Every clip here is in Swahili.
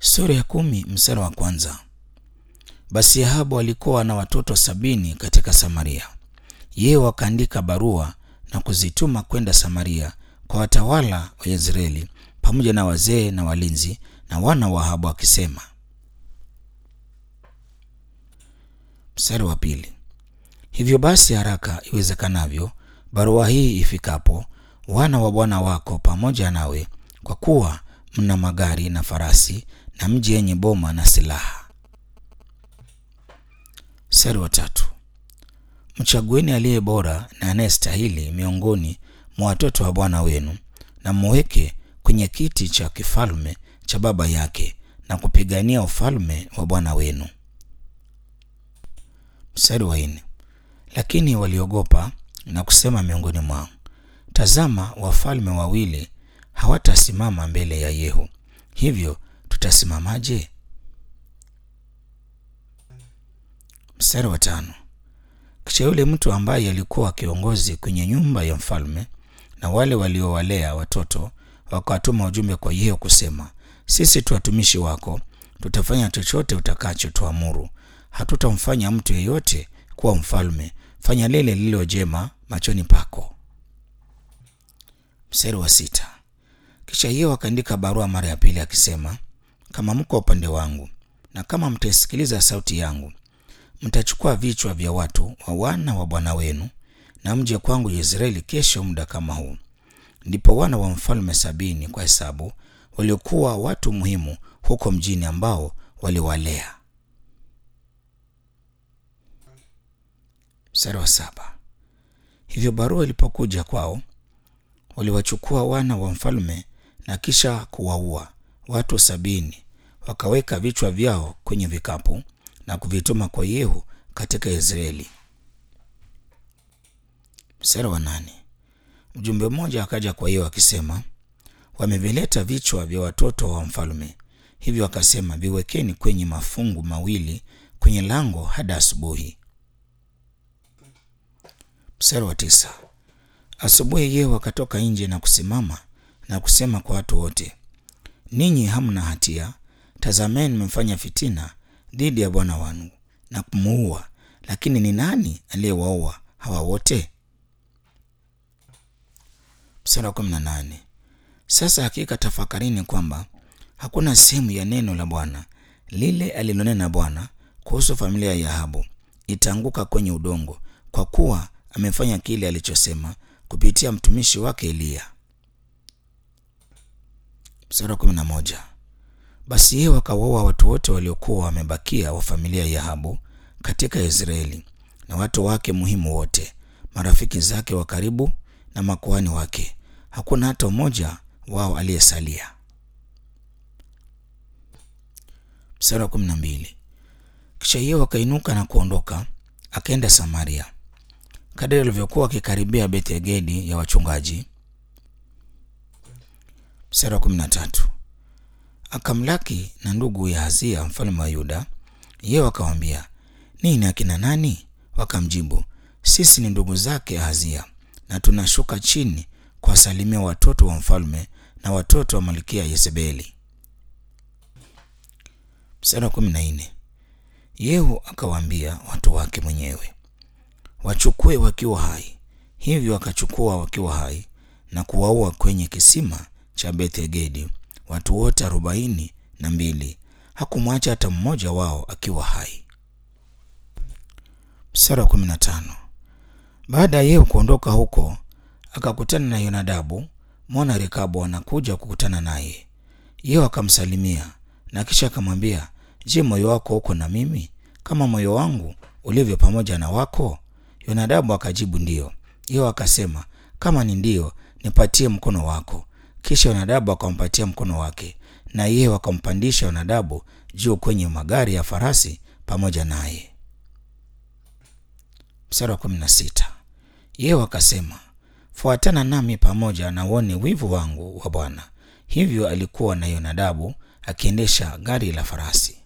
Sura ya kumi mstari wa kwanza. Basi Ahabu alikuwa na watoto sabini katika Samaria. Yeye wakaandika barua na kuzituma kwenda Samaria kwa watawala wa Yezreeli pamoja na wazee na walinzi na wana wa Ahabu akisema. Mstari wa pili. Hivyo basi haraka iwezekanavyo barua hii ifikapo, wana wa bwana wako pamoja nawe, kwa kuwa mna magari na farasi na mji yenye boma na silaha. Mstari wa tatu. Mchagueni aliye bora na anayestahili miongoni mwa watoto wa bwana wenu, na mweke kwenye kiti cha kifalme cha baba yake, na kupigania ufalme wa bwana wenu. Mstari wa nne. Lakini waliogopa na kusema miongoni mwao, tazama, wafalme wawili hawatasimama mbele ya Yehu, hivyo tutasimamaje? Mstari wa tano. Kisha yule mtu ambaye alikuwa kiongozi kwenye nyumba ya mfalme na wale waliowalea watoto wakawatuma ujumbe kwa Yehu kusema, sisi tu watumishi wako, tutafanya chochote utakacho tuamuru, hatutamfanya mtu yeyote kuwa mfalme. Fanya lile lililo jema machoni pako. Mstari wa sita. Kisha Yehu akaandika barua mara ya pili akisema, kama mko upande wangu na kama mtaisikiliza sauti yangu, mtachukua vichwa vya watu wa wana wa bwana wenu na mje kwangu Yezreeli kesho muda kama huu. Ndipo wana wa mfalme sabini kwa hesabu waliokuwa watu muhimu huko mjini ambao waliwalea. Mstari wa saba. Hivyo barua ilipokuja kwao, waliwachukua wana wa mfalme na kisha kuwaua watu sabini, wakaweka vichwa vyao kwenye vikapu na kuvituma kwa Yehu katika Israeli. Mstari wa nane. Mjumbe mmoja akaja kwa Yehu akisema, wamevileta vichwa vya watoto wa mfalme, hivyo akasema, viwekeni kwenye mafungu mawili kwenye lango hadi asubuhi. Mstari wa tisa. Asubuhi Yehu akatoka nje na kusimama na kusema kwa watu wote, ninyi hamna hatia. Tazameni, mmefanya fitina dhidi ya bwana wangu na kumuua, lakini ni nani aliyewaua hawa wote? Mstari wa kumi na nane. Sasa hakika tafakarini kwamba hakuna sehemu ya neno la Bwana lile alilonena Bwana kuhusu familia ya Ahabu itaanguka kwenye udongo, kwa kuwa amefanya kile alichosema kupitia mtumishi wake Eliya. Mstari wa kumi na moja. Basi Yehu akawaua watu wote waliokuwa wamebakia wa familia ya Ahabu katika Israeli, na watu wake muhimu wote, marafiki zake wa karibu na makuhani wake. Hakuna hata mmoja wao aliyesalia. Mstari wa kumi na mbili. Kisha Yehu akainuka na kuondoka akaenda Samaria. Kadiri alivyokuwa akikaribia Bethegedi ya wachungaji. Mstari wa kumi na tatu. Akamlaki na ndugu ya Hazia mfalme wa Yuda. Yehu akawaambia, nini akina nani? Wakamjibu, sisi ni ndugu zake Hazia, na tunashuka chini kuwasalimia watoto wa mfalme na watoto wa malkia Yezebeli. Mstari wa kumi na nne. Yehu akawaambia watu wake mwenyewe wachukue wakiwa hai. Hivyo akachukua wakiwa hai na kuwaua kwenye kisima cha Bethegedi watu wote arobaini na mbili. Hakumwacha hata mmoja wao akiwa hai. Mstari wa kumi na tano. Baada ya Yehu kuondoka huko, akakutana na Yonadabu mwana Rekabu anakuja kukutana naye. Yehu akamsalimia na kisha akamwambia, je, moyo wako uko na mimi kama moyo wangu ulivyo pamoja na wako? Yonadabu akajibu ndiyo. Yehu akasema, kama ni ndiyo, nipatie mkono wako. Kisha Yonadabu akampatia mkono wake, na Yehu akampandisha Yonadabu juu kwenye magari ya farasi pamoja naye. Mstari wa kumi na sita. Yehu akasema, fuatana nami pamoja na uone wivu wangu wa Bwana. Hivyo alikuwa na Yonadabu akiendesha gari la farasi.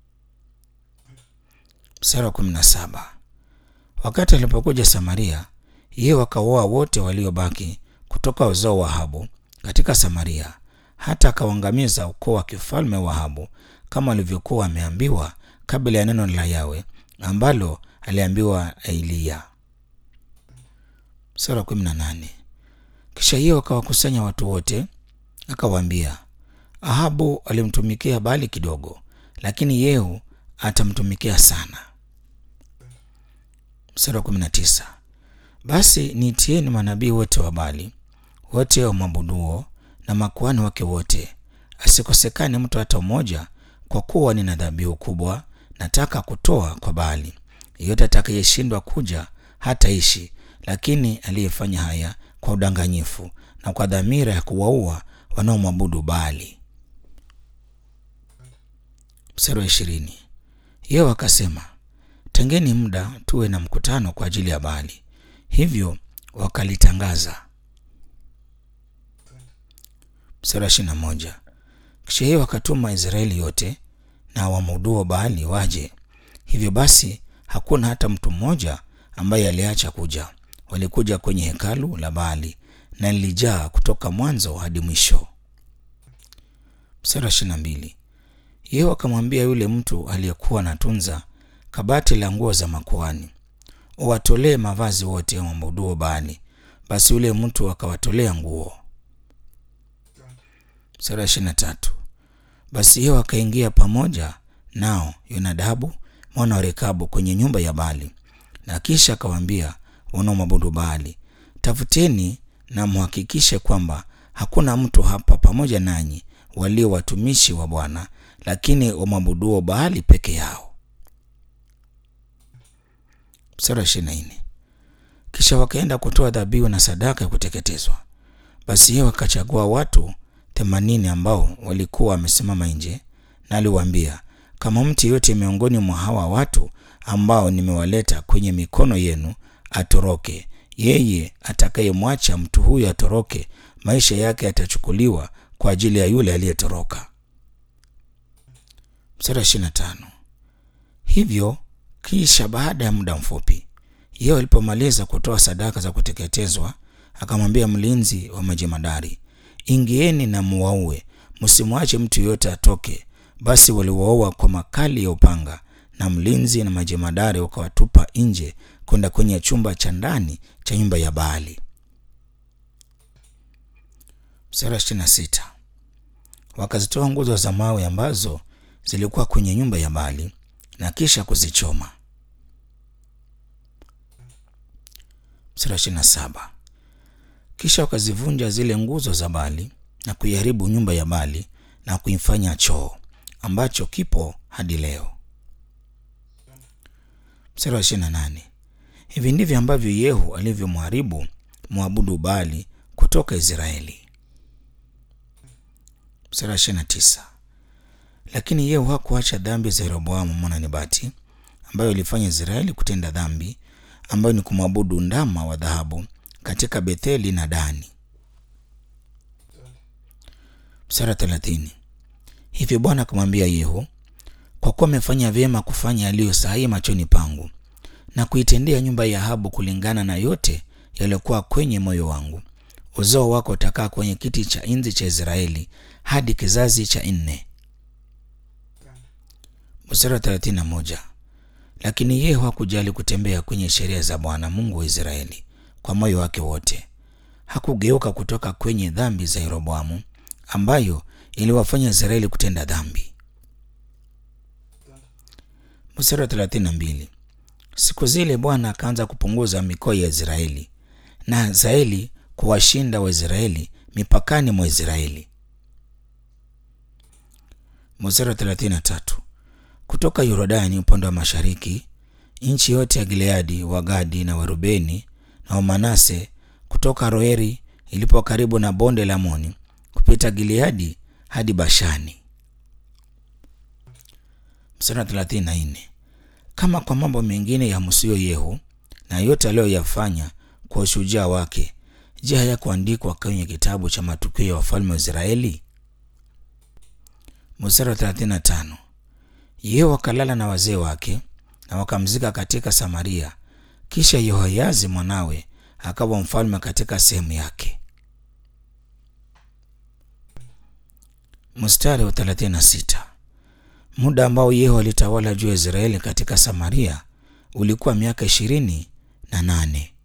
Mstari wa kumi na saba. Wakati alipokuja Samaria, Yehu akawaua wote waliobaki kutoka uzao wa Ahabu katika Samaria, hata akauangamiza ukoo wa kifalme wa Ahabu kama alivyokuwa ameambiwa kabla ya neno la Yawe ambalo aliambiwa Eliya. Sura kumi na nane. Kisha Yehu akawakusanya watu wote akawaambia, Ahabu alimtumikia Baali kidogo, lakini Yehu atamtumikia sana. Mstari wa kumi na tisa. Basi niitieni manabii wote wa Baali wote wamwabuduo na makuhani wake wote, asikosekane mtu hata mmoja, kwa kuwa nina dhabihu kubwa nataka kutoa kwa Baali. Yeyote atakayeshindwa kuja hataishi, lakini aliyefanya haya kwa udanganyifu na kwa dhamira ya kuwaua wanaomwabudu Baali. Mstari wa ishirini. Yehu akasema, tengeni muda tuwe na mkutano kwa ajili ya Baali. Hivyo wakalitangaza. Mstari wa ishirini na moja. Kisha Yehu akatuma Israeli yote na wamwabuduo Baali waje. Hivyo basi hakuna hata mtu mmoja ambaye aliacha kuja. Walikuja kwenye hekalu la Baali na lilijaa kutoka mwanzo hadi mwisho. Mstari wa ishirini na mbili. Yehu akamwambia yule mtu aliyekuwa anatunza kabati la nguo za makuhani, uwatolee mavazi wote wamwabuduo Baali. Basi yule mtu akawatolea nguo. Mstari wa ishirini na tatu. Basi Yehu akaingia pamoja nao Yonadabu mwana wa Rekabu kwenye nyumba ya Baali, na kisha akawaambia wanaomwabudu Baali, tafuteni na mhakikishe kwamba hakuna mtu hapa pamoja nanyi walio watumishi wa Bwana, lakini wamwabuduo Baali peke yao. Mstari wa ishirini na nne. Kisha wakaenda kutoa dhabihu na sadaka ya kuteketezwa. Basi Yehu akachagua watu themanini ambao walikuwa wamesimama nje, na aliwaambia, kama mtu yeyote miongoni mwa hawa watu ambao nimewaleta kwenye mikono yenu atoroke, yeye atakayemwacha mtu huyo atoroke, maisha yake yatachukuliwa kwa ajili ya yule aliyetoroka. Mstari wa ishirini na tano. Hivyo kisha baada ya muda mfupi, Yehu alipomaliza kutoa sadaka za kuteketezwa, akamwambia mlinzi wa majemadari, ingieni na muwaue, msimwache mtu yoyote atoke. Basi waliwaua kwa makali ya upanga, na mlinzi na majemadari wakawatupa nje kwenda kwenye chumba cha ndani cha nyumba ya Baali. Mstari wa ishirini na sita. Wakazitoa nguzo za mawe ambazo zilikuwa kwenye nyumba ya Baali na kisha kuzichoma. Mstari wa ishirini na saba. Kisha wakazivunja zile nguzo za Baali na kuiharibu nyumba ya Baali na kuifanya choo ambacho kipo hadi leo. Mstari wa ishirini na nane. Hivi ndivyo ambavyo Yehu alivyomharibu mwabudu Baali kutoka Israeli. Mstari wa ishirini na tisa. Lakini Yehu hakuacha dhambi za Yeroboamu mwana Nebati ambayo ilifanya Israeli kutenda dhambi ambayo ni kumwabudu ndama wa dhahabu katika Betheli na Dani. Mstari wa thelathini. Hivyo Bwana akamwambia Yehu, kwa kuwa amefanya vyema kufanya yaliyo sahihi machoni pangu na kuitendea nyumba ya Ahabu kulingana na yote yaliyokuwa kwenye moyo wangu, uzao wako utakaa kwenye kiti cha enzi cha Israeli hadi kizazi cha nne. Mstari wa thelathini na moja. Lakini Yehu hakujali kutembea kwenye sheria za Bwana Mungu wa Israeli kwa moyo wake wote. Hakugeuka kutoka kwenye dhambi za Yeroboamu ambayo iliwafanya Israeli kutenda dhambi. Mstari wa thelathini na mbili. Siku zile Bwana akaanza kupunguza mikoa ya Israeli na Hazaeli kuwashinda Waisraeli mipakani mwa Israeli. Mstari wa thelathini na tatu. Kutoka Yordani upande wa mashariki, nchi yote ya Gileadi, Wagadi na Warubeni na Wamanase, kutoka Roeri ilipo karibu na bonde la Moni, kupita Gileadi hadi Bashani. Mstari wa thelathini na nne. Kama kwa mambo mengine ya msio Yehu na yote aliyoyafanya kwa ushujaa wake, je, hayakuandikwa kwenye kitabu cha matukio ya wafalme wa Israeli? Mstari wa thelathini na tano. Yehu akalala na wazee wake na wakamzika katika Samaria. Kisha Yehoyazi mwanawe akawa mfalme katika sehemu yake. Mstari wa 36. Muda ambao Yehu alitawala juu ya Israeli katika Samaria ulikuwa miaka ishirini na nane.